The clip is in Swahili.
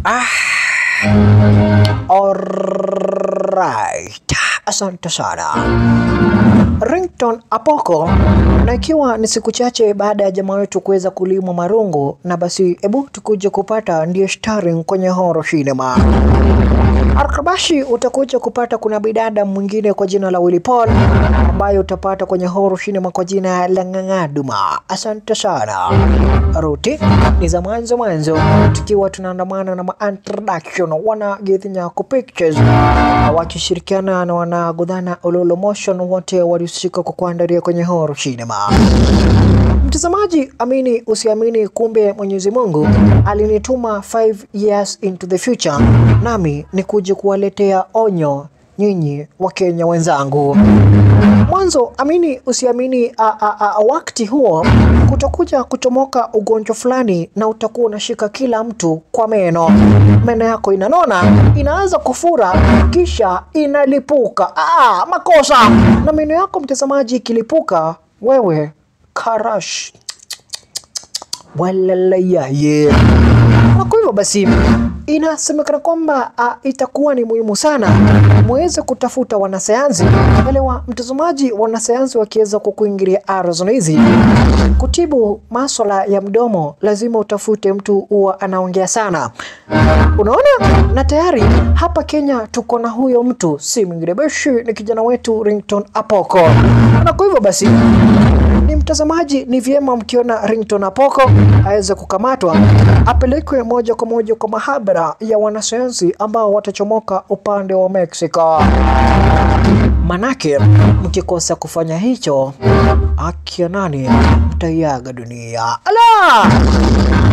Alright, asante sana Rington Apoko, na ikiwa ni siku chache baada ya jamaa wetu kuweza kulimwa marungu, na basi hebu tukuje kupata ndiye starring kwenye horror cinema. Arkabashi utakuja kupata kuna bidada mwingine kwa jina la Willy Paul ambayo utapata kwenye horror cinema kwa jina la Ng'ang'aduma. Asante sana. Ruti ni za mwanzo mwanzo, tukiwa tunaandamana na ma-introduction wana Githinyaku Pictures wakishirikiana na wanagodhana Ololo Motion, wote walihusika kwa kuandalia kwenye horror cinema. Mtazamaji, amini usiamini, kumbe Mwenyezi Mungu alinituma 5 years into the future, nami ni kuja kuwaletea onyo nyinyi Wakenya wenzangu. Mwanzo, amini usiamini, a, a, a, wakati huo kutakuja kuchomoka ugonjwa fulani na utakuwa unashika kila mtu kwa meno. Meno yako inanona, inaanza kufura, kisha inalipuka. Ah, makosa! Na meno yako mtazamaji ikilipuka, wewe karash walalayaye. Na kwa hivyo basi inasemekana kwamba ah, itakuwa ni muhimu sana muweze kutafuta wanasayansi. Elewa mtazamaji, wanasayansi wakiweza kukuingilia ardhi hizi kutibu maswala ya mdomo, lazima utafute mtu huwa anaongea sana, unaona. Na tayari hapa Kenya tuko na huyo mtu, si mwingine beshi, ni kijana wetu Rington Apoko. Na kwa hivyo basi ni mtazamaji, ni vyema mkiona Rington Apoko aweze kukamatwa, apelekwe moja kwa moja kwa mahabara ya wanasayansi ambao watachomoka upande wa Mexico. Manake mkikosa kufanya hicho, akia nani mtaiaga dunia. Ala!